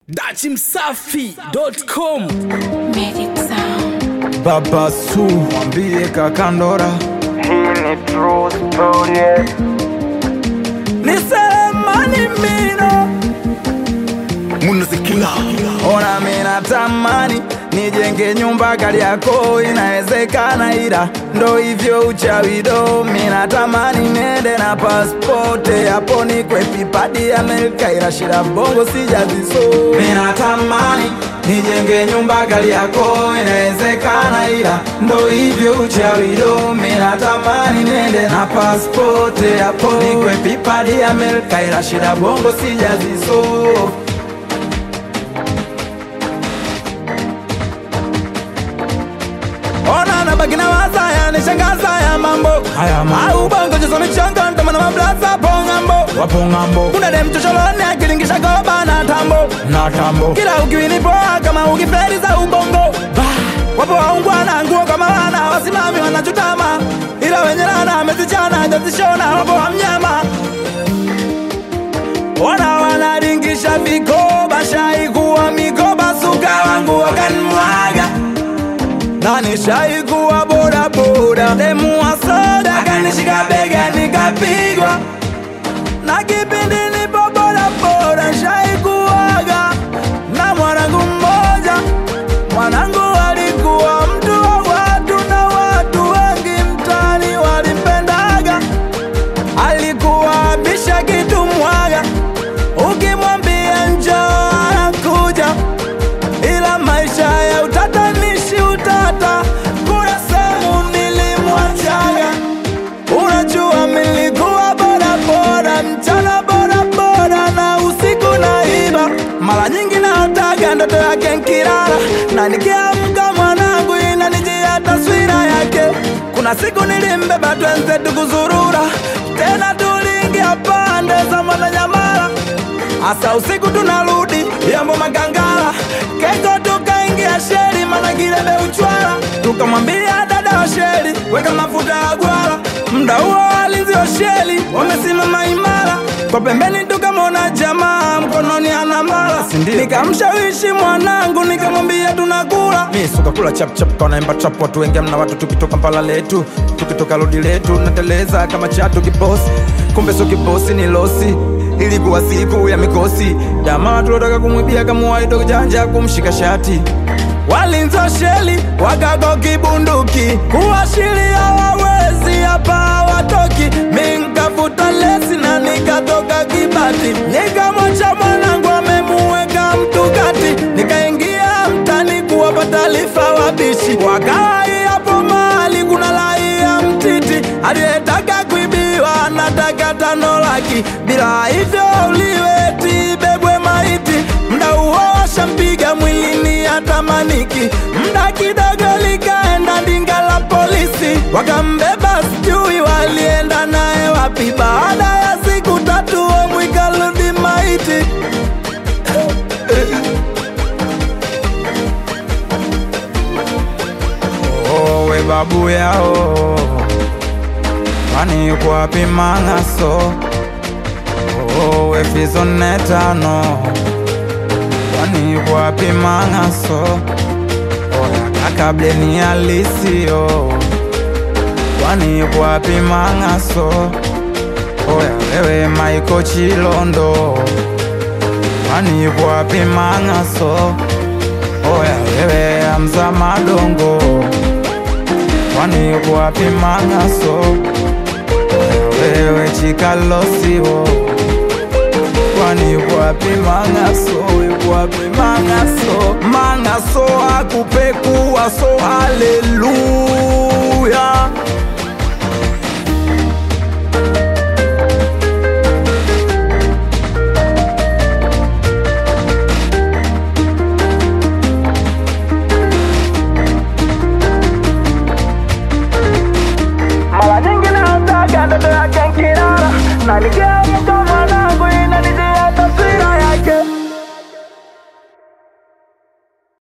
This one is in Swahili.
dachimsafi.com Magic Sound. Baba Su mwambie kakandora Hii ni true story. nisemani mino munazikila ona mina tamani nijenge nyumba Kariakoo inawezekana, ila ndo hivyo uchawido. Mina tamani nende na paspote hapo nikwe pipadi Amerika, ila shida bongo sijaziso. Mina tamani nijenge nyumba Kariakoo inawezekana, ila ndo hivyo uchawido. Mina tamani nende na paspote hapo nikwe pipadi Amerika, ila shida bongo sijaziso. Ona na baki na waza yanishangaza ya mambo haya mambo au bongo jeso michongo ndo maana mablaza pongambo wapo ngambo kuna dem chocholoni akilingisha goba na tambo na tambo kila ukiwini poa kama ukiferi za ubongo bah. wapo waungwana nguo kama wana wasimami wanachutama ila wenye lana amezichana jazishona wapo wa mnyama Ona wanaringisha vikoba shaikuwa mikoba suka wangu wakanmwaga na nishaikuwa bodaboda demu wa soda kanishika bega nikapigwa na kipindi nipo bodaboda shaikuwaga na mwanangu mmoja mwanangu alikuwa mtu wa watu na watu wengi mtani walimpendaga alikuwa abisha kitu mwaga ukimwambia njoo anakuja ila maisha ya utatanishi utata kuna sehemu nilimwachaga unajua milikuwa bodaboda mchana bodaboda na usiku naiba mara nyingi naotaga ndoto yake nkilala na nikiamka mwanangu inanijia taswira yake kuna siku nilimbeba twenzetu kuzurura tena tuliingia pande za mwananyamala Asa usiku tunarudi yambo magangala keko tukaingia sheri mana kilebe uchwala tukamwambia dada wa sheri weka mafuta ya gwala mda huo walinzi wa sheri wamesimama imara kwa pembeni tukamwona jamaa mkononi ana mala nikamshawishi mwanangu nikamwambia tunakula mi sukakula chapchap kanaimba trap watu wengi mna watu tukitoka mpala letu tukitoka lodi letu nateleza kama chatu kibosi kumbe so kibosi ni losi ilikuwa siku ya mikosi jamaa tulotaka kumwibia kamuwaito kujanja kumshika shati walinza sheli wakago kibunduki kuashiria wawezi hapa watoki minkafuta lesi na nikatoka kibati nikamwacha mwanangu amemuweka mtukati nikaingia mtani kuwapa taarifa wabishi wakawai hapo mahali kuna raia mtiti aliyetaka kuibiwa nataka tano laki bila hivyo uliweti bebwe maiti mda huo washampiga mwilini atamaniki mda kidogo likaenda ndinga la polisi wakambeba sijui walienda naye wapi baada ya siku tatu omwikaludi maiti owe babu yao kwani yuko wapi mang'aso owe fizonetano kwani yuko wapi mang'aso oya kakableni alisio kwani yuko wapi mang'aso oya wewe maiko chilondo kwani yuko wapi mang'aso oya wewe amza madongo kwani yuko wapi mang'aso oya wewe chikalosiwo kwani yuko wapi mang'aso yuko wapi mang'aso mang'aso akupekuwa so haleluya Mara nyingi naotaga ndoto yake nkilala na nikia